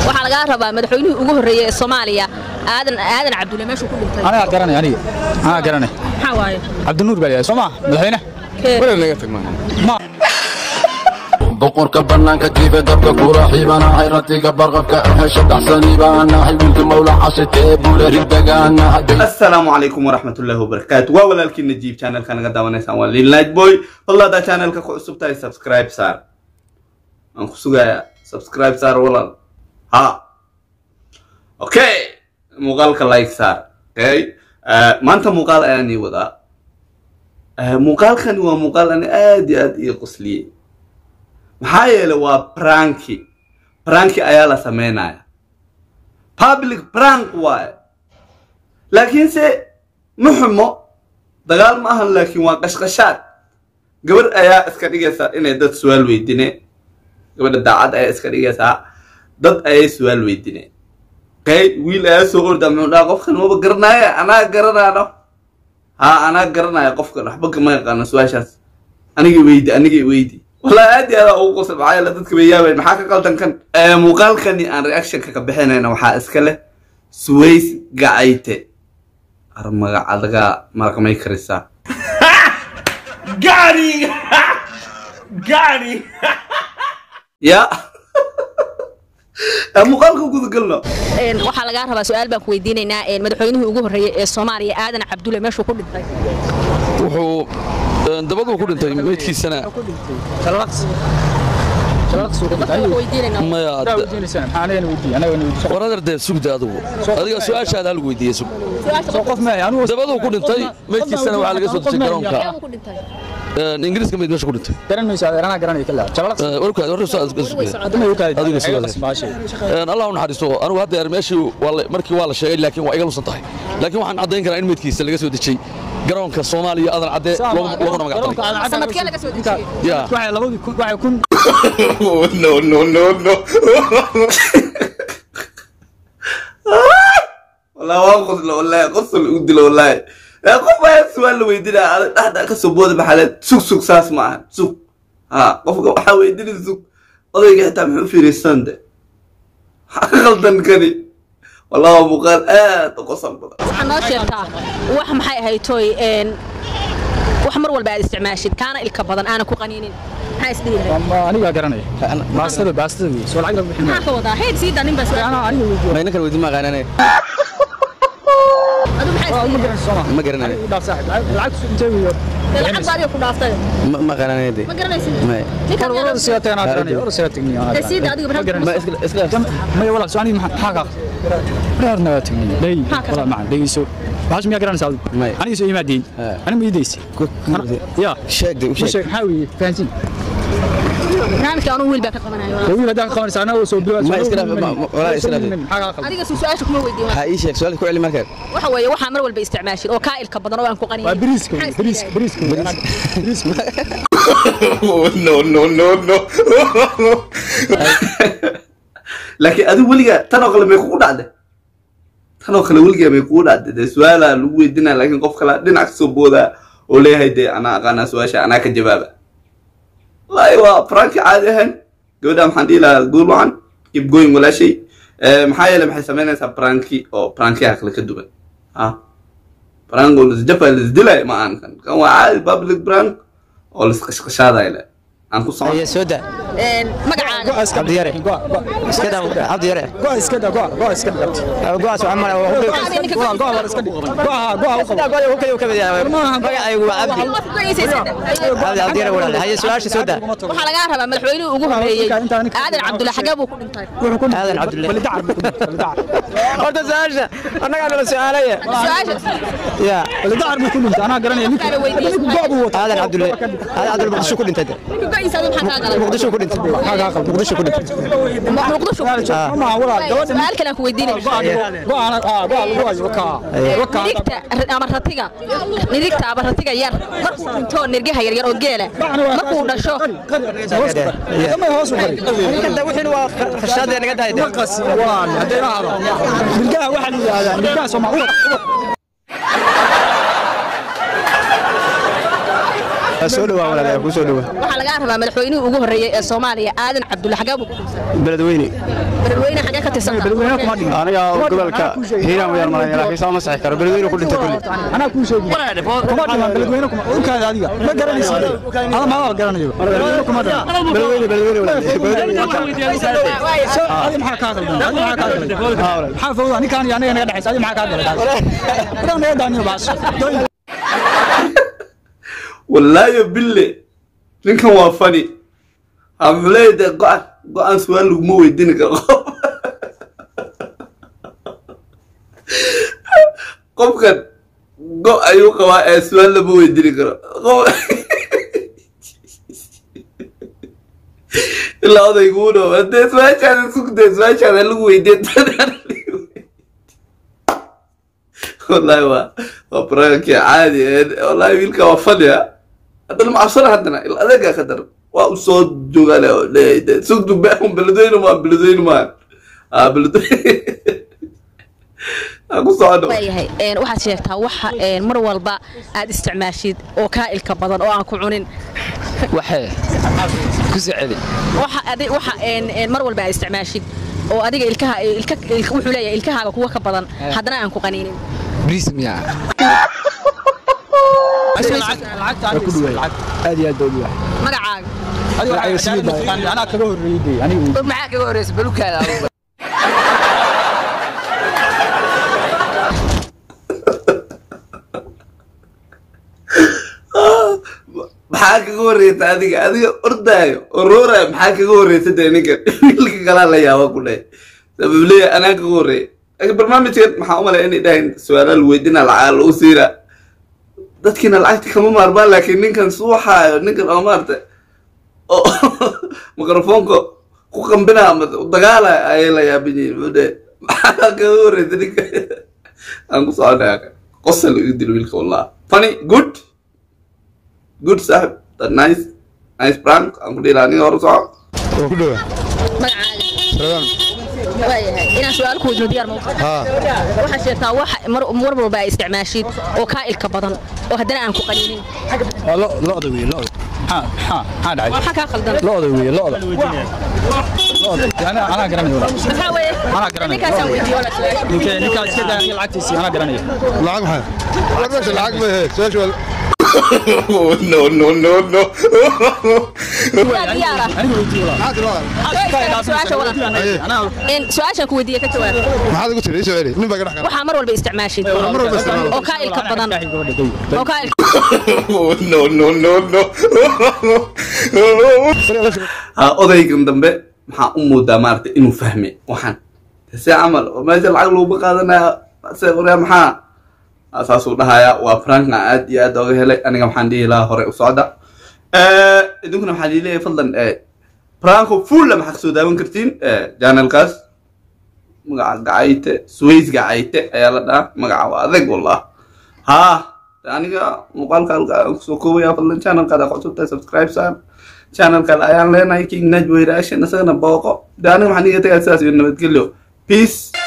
waxaa lagaa rabaa madaxweynihii ugu horreeyey ee soomaaliya aadan aadan cabdulle meeshuu ku dhintay aniga garanay aniga aniga garanay maxaa waaye cabdinuur baa leeyahay soo ma madaxweyne Kee? wala naga tag maaha ma boqorka bannaanka jiife dabka kula xiibanahay ratiga barqabka ahesha dhaxsaniibaanahay wiilka mawla cashitee buule ridagaanahay asalaamu calaykum waraxmatullaahi wabarakaatu waa walaalkii najiib channelka naga daawanaysaan waa lil night boy fadla haddaa channelka ku cusub tahay subscribe saar waan ku sugayaa subscribe saar walaal ha okay muuqaalka like saar okay Eh, maanta muuqaal ayaan ii wadaa Eh, muuqaalkani waa muuqaal ani aad iyo aad ii qosliyey maxaa yeelay waa pranki pranki ayaa la sameynaya public prank waaye laakiinse ma xumo dagaal ma ahan laakiin waa qashqashaad gabarh ayaa iska dhigaysaa inay dad su-aal weydineen gabadha daacad ayaa iska dhigaysaa dad ayay su-aal weydineen kay wiil ayaa soo orda muxuu dhaha qofkan maba garanaaye anaa garanaano ha anaa garanaya qofkan waxba kama yaqaano su-aashaas aniga weydi aniga weydi wallahi aad iyo aad ugu qosl maxaa yeele dadka bay yaabayn maxaa ka qaldan kan Eh, muuqaalkani aan reactionka ka bixinayna waxaa iska leh suways gacayte ar magacadaga maraqmay karisaa Gary! Gary! ya Eh, muuqaalka gudagalno Een, waxaa lagaa rabaa su-aal baan ku weydiinaynaa een, madaxweynihii ugu horreeyey ee soomaaliya aadan cabdulle meeshuu ku dhintay wuxuu dabaduu ku dhintay meydkiisana maya daa weydiinaysana maxaa anigana weydiiye anagana weydiiye war adar dee sugda adigu adiga su-aashaada hal weydiiye sug soo qof maahay anigu dabaduu ku dhintay meydkiisana waxaa laga soo dejay garoonka Meeshuu ku dhintay ingiriiska meyd meesha ku dhintay garan mayso adeer anaa garanaya kala jabalaq warkaad war sugaya hadda ma yookaadi Adiga sugaada. allah u naxariisto anigu hadda yar meeshii waa la- markii waa la sheegay laakiin waa iga lusan tahay laakiin waxaan caddayn karaa in meydkiisa laga soo dejiyey garoonka soomaaliya adan cadde loogu- looguna magacdalay sanadkee laga soo dejiyey ya waxay labadii kun waxay kun no no no no wallahi waa qoslo wallahi qosol u dilo wallahi Eh, qof ayaa su-aal la weydinaya adag dhexda kasoo booda maxaaleed sug sug saas ma aha sug ha qofka waxaa weydinay sug odayga xitaa muxuu fiiraysan de maxaa ka qaldan kani wallahi waa muuqaal aad u qosol badan waxaa noo sheegtaa wax maxay ahayd tooy een, wax mar walba aad isticmaashid kaana ilka badan aanan ku qaniinin maxaa isdhihi lahayd Ama aniga garanaya baastada baastada wey soo lacag lagu bixin maxaa ka wadaa heyd sii daa nin baa su-aal anaa aniga weydiiye ma inankan weydi ma aqaanane adu maxaa ma isdhihi garan soo ma ma garanane dhaaf saaxib lacag lacag intee weeyo lahayd lacag baa adiga ku dhaaftay ma ma aqaanane de ma garanaysid May. ninkaan war war siga tagan garanaya war siga tagniya Ee, sii daa adiga ma barnaamij- garanayso ma iska iska maya walaal soo aniga maxaa ka reer naga tagniya day Maxaa ka walaal macaan dhegeyso waxaas miyaa garanaysaa adigu May. aniga soo imaadeen Ha. aniga ma iidaysi ya sheeg de u ma sheeg sheeg maxaa weeye fahansin barnaamijka anuu wiil baa ka qabanaya wiil haddaan ka qabanaysa anaa soo bilow Ma iska dhaaf, ma- ma- walaal iska dhaaf. maxaa kaa qaldan adiga su- su-aasha kuma weydiin ha ii sheeg su'aal ku celi markaa waxa weeye waxaa mar walba isticmaashid oo kaa ilka badan oo aan ku qaniinin waa bariiska wey, Maxaa isdhihi bariiska lahayd? bariiska wey, bariiska no no no no laakiin adigu weligaa tan oo kale may kugu dhacday tan oo kale weligaa may kugu dhacday dee su-aalaa lagu weydinaa laakiin qof kale dhinac kasoo boodaa oo leeyahay dee anaa aqaanaa su-aasha anaa ka jawaaba wallaahi waa pranki caadi ahayn gabadha maxaan dhihi lahaa guul wacan keep going walaashay Eh, maxaa yeele maxay samaynaysaa pranki oo prankiyaha kale ka duwan ha prank oo lisjafa lisdilay ma aan kan kan waa caadi public prank oo lisqashqashaadaya le aan ku socon soo da Een, magacaaga cabdi yare iska da cabdi yare go'a iska daa go'a go'a iska dhigabti go'aas waxaan mara waa Magacaaga ninka go'a go'a war iska dhig go'a go'a u qabo go'a uu kaliya ka mid yahay magacaygu waa cabdi Ma ku go'aysaysid? cabdi cabdi yare walaal haye su'aasha soo da waxaa lagaa rabaa madaxweynihii ugu horreeyey aadan cabdulle xagee buu ku dhintay wuxuu ku aadan cabdulle wali dacar buu ku dhintay wali dacar horta su'aasha annagaa nala su'aalaya su-aasha ya wali dacar buu ku dhintay anaa garanaya ninka Kale weydiis. ninka go'a buu wataa aadan cabdulle aadan cabdulle muqdisho ku dhintay ninka go'aysa adiga maxaa kaa galay muqdisho ku dhintay maxaa kaa qaldan muqdisho ku dhintay Ma- muqdisho ku dhintay ma aha walaal gabadha su-aal kale aan ku weydiinaya go'a ana ah go'a lagu hayo wakaa wakaa nirigta ama ratiga nirigta ama ratiga yar markuu dhinto nirgaha yaryar oo geela markuu dhasho damay hoos u qari ninkan wixii waa khashaadee naga dahay qasi waa hadday ahado nirgaha waxaa la yidhaahdaa nirgaha soomaa urad soo dhawaa walaal ku soo dhawaa waxaa lagaa rabaa madaxweynihii ugu horreeyey ee soomaaliya aadan cabdulle xagee buu ku dhintay beledweyne beledweyne xagee ka tirsan beledweyne kuma dhigin aniga gobolka hiiraan wayaan malaya laakiin saa ma saxi karo beledweyne ku dhintay kulli anaa kuu sheegi kuma dhiman beledweyne kuma urkaada adiga ma garanaysa ada maadaa garanayo beledweyne kuma dhiman beledweyne beledweyne walaal adi maxaa kaa qaldan adi maxaa kaa galay maxaa fawda ninkaan iyo aniga naga dhexaysa adi maxaa kaa galay adan naga daaniyo baas wallaayo bille ninkan waa fani hamleey dee go-an go-aan su-aal laguma weydiini karo qofkan go ayuu qabaa ee su-aal lama weydiini karo qof ilaa odayguu dhow hadee su-aashaada sugdee su-aashaada lagu weydiin wallahi waa waa barnaamijkii caadi ee wallahi wiilka waa fani ah haddana macabsana haddana il adeega ka daran waa u soo joogale oo leeyahay dee sugdu beehun beledweyne maa beledweyne maa ah beledweyne aan ku socono waayahay een, waxaad sheegtaa waxa een, mar walba aad isticmaashid oo kaa ilka badan oo aan ku cunin waxee ku soo celi waxa adi waxa een, een, mar walba aad isticmaashid oo adiga ilkaha ilka ilka- wuxuu leeyahay ilkahaaga kuwa ka badan haddana aan ku qaniinin bris miyaa lacagta ku dhuway aad iyo aad baa u yahay magacaaga adiga saliid anaa kaga horreeyay dee aniga maxaa kaga horeysa balukaada maxaa kaga horreysa adiga adiga ordaayo oo rooraayo maxaa kaga horreysa dee ninka wiilka kalaa la yaaba ku dhahay sabab leeyahay anaa kaga horreeya laakiin barnaamijkan maxaa u malaya inay dhahayn su-aalaha la weydina lacag lagu siina dadkiina lacagta kama maarmaan laakiin ninkan suuxaayo ninkan oo maarata oo mikrofoonka ku qambinaa ama dagaalaya ayay la yaaban yihiin wuxuu dhahay maxaa kaga horreysa ninka aan ku soconaya qosal igu dil wiilka wallah funny good good saaxib that nice nice prank aan ku dhihi lahaa aniga hore soco oo ku dhowa magacaaga radaan waayahay inaan su-aal ku weydiino diyaar ma u tahay haa waxaad sheegtaa wax mar mar walba aad isticmaashid oo kaa ilka badan oo haddana aan ku qaniinin waa lo lo'da weeye lo'da maxaa maxaa maxaa dhacay maxaa kaa khaldan lo'da weeye lo'da lo'da anaa anaa garanaya walaal maxaa weeye Anaa garanaya. ninkaasaan weydiiyo la su-aasha ninka ninkaa iska daa aniga lacagtiisii anaa garanaya lacag maxay war meesha lacag ma ahe su-aasha waa no no no no waa diyaara aniga weydiiyo walaal maxaa tiri su-aasha wada Aye. anaa in su-aashaan ku weydiiye ka jawaab maxaad igu tiri soo celi nin baa ka dhex gala waxaa mar walba isticmaashid mar walba isticmaalo. oo kaa ilka badan oo kaa ilka no no no no ha odaygan dambe maxaa u moodaa maarata inuu fahme waxaan se camal oo meesha lacag laguma qaadanaya se oraa maxaa Ah, saasuu dhahaya waa franka aad iyo aad oga helay aniga maxaan dhihi lahaa hore u socda idinkuna waxaa liileeyahay fadlan franco fulla maxaa kasoo daawan kartiin janelkaas magaca gacayte sways gacayte ayaa la dhahaa magaca waa adag wallah ha aniga muuqaalka halka aan kusoo koobaya fadlan channelkaada cusubtahay subscribe saan channelkan ayaan leenahay king najboy reaction isagana booqo de aniga maxaan iga tagaya sidaas iyo nabadgelyo peace